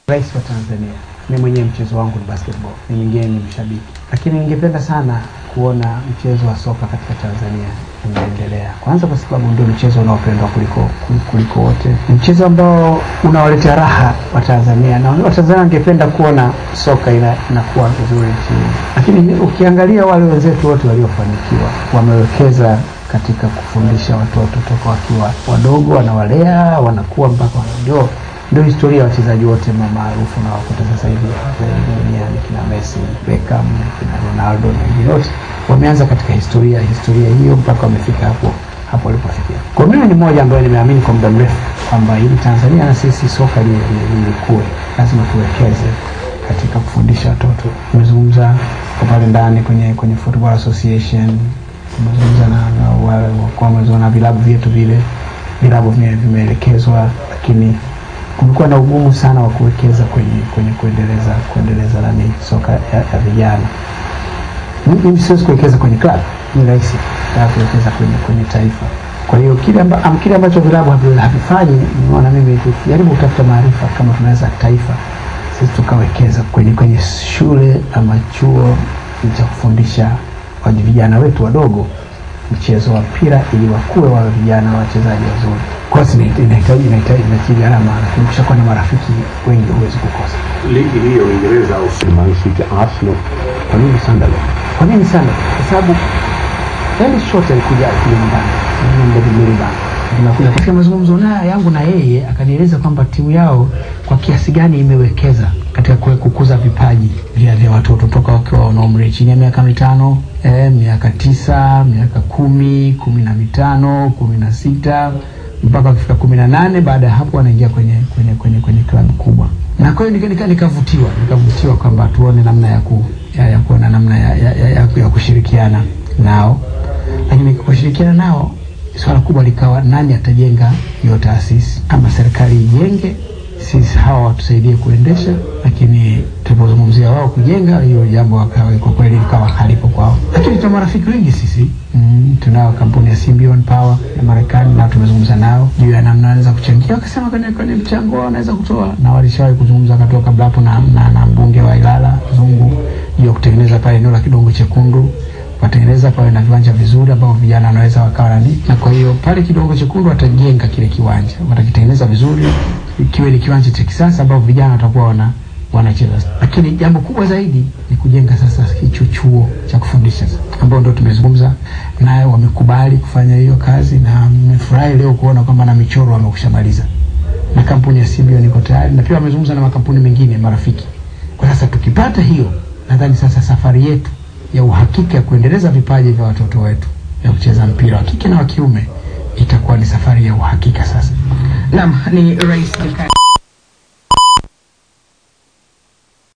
Rais wa Tanzania, mimi mwenyewe mchezo wangu ni basketball, ni mwingine ni mshabiki, lakini ningependa sana kuona mchezo wa soka katika Tanzania unaendelea, kwanza kwa sababu ndio mchezo unaopendwa kuliko kuliko wote. Ni mchezo ambao unawaletea raha wa Tanzania na Watanzania wangependa kuona soka ina, inakuwa vizuri nchini, lakini ukiangalia wale wenzetu wote waliofanikiwa wamewekeza katika kufundisha watoto toka wakiwa wadogo, wanawalea wanakuwa mpaka wanajua ndio historia ya wachezaji wote maarufu na wakuta sasa hivi duniani kina Messi, Beckham, kina Ronaldo na wengine wote wameanza katika historia historia hiyo mpaka wamefika hapo hapo walipofikia. Kwa mimi ni mmoja ambaye nimeamini kwa muda mrefu kwamba ili Tanzania na sisi soka lilikue, lazima tuwekeze katika kufundisha watoto. Tumezungumza kwa pale ndani kwenye kwenye Football Association, tumezungumza na wale kwa na vilabu vyetu vile vilabu vimeelekezwa, lakini kumekuwa na ugumu sana wa kuwekeza kwenye kwenye kuendeleza kuendeleza nani soka ya, ya vijana. Mimi siwezi kuwekeza kwenye club, ni rahisi kuwekeza kwenye kwenye taifa. Kwa hiyo kile amba, am, kile ambacho vilabu havifanyi, nimeona mimi tujaribu kutafuta maarifa kama tunaweza taifa sisi tukawekeza kwenye kwenye shule ama chuo cha kufundisha vijana wetu wadogo mchezo wa mpira ili wakuwe wawe vijana wachezaji wazuri. Kosi inahitaji inahitaji gharama, lakini ukishakuwa na marafiki wengi huwezi kukosa. Ligi hii ya Uingereza au Man City, Arsenal, kwa nini Sunderland? Kwa nini sana? Kwa sababu Ellis Short alikuja kule nyumbani tunakuja katika mazungumzo naye yangu na yeye akanieleza kwamba timu yao kwa kiasi gani imewekeza katika kukuza vipaji vya vya watoto toka wakiwa wana umri chini ya miaka mitano eh, miaka tisa miaka kumi kumi na mitano kumi na sita mpaka wakifika kumi na nane baada ya hapo wanaingia kwenye kwenye kwenye kwenye klabu kubwa na kwa hiyo nikavutiwa nika, nika nikavutiwa kwamba tuone namna ya ku ya, ya kuona namna ya, ya, ya, ya, ya kushirikiana nao lakini kushirikiana nao swala kubwa likawa nani atajenga hiyo taasisi, ama serikali ijenge, sisi hawa watusaidie kuendesha. Lakini tulipozungumzia wao kujenga hiyo jambo, kwa kweli likawa halipo kwao, lakini tuna marafiki wengi sisi mm, tunao kampuni ya Symbion Power ya Marekani, nao tumezungumza nao juu ya namna wanaweza kuchangia, wakasema kwenye kwenye mchango wao wanaweza kutoa, na walishawahi kuzungumza wakatoka kabla hapo na, na, na mbunge wa Ilala Zungu juu ya kutengeneza pale eneo la Kidongo Chekundu watengeneza pawe na viwanja vizuri ambao vijana wanaweza wakawa nani, na kwa hiyo pale Kidongo Chekundu watajenga kile kiwanja, watakitengeneza vizuri, ikiwe ni kiwanja cha kisasa ambao vijana watakuwa wana wanacheza. Lakini jambo kubwa zaidi ni kujenga sasa hicho chuo cha kufundisha ambao ndio tumezungumza naye, wamekubali kufanya hiyo kazi, na nimefurahi leo kuona kwamba na michoro wamekushamaliza na kampuni ya Symbion iko tayari, na pia wamezungumza na makampuni mengine marafiki. Kwa sasa tukipata hiyo, nadhani sasa safari yetu ya uhakika ya kuendeleza vipaji vya watoto wetu ya kucheza mpira wa kike na wa kiume itakuwa ni safari ya uhakika sasa. Naam, ni Rais Jakaya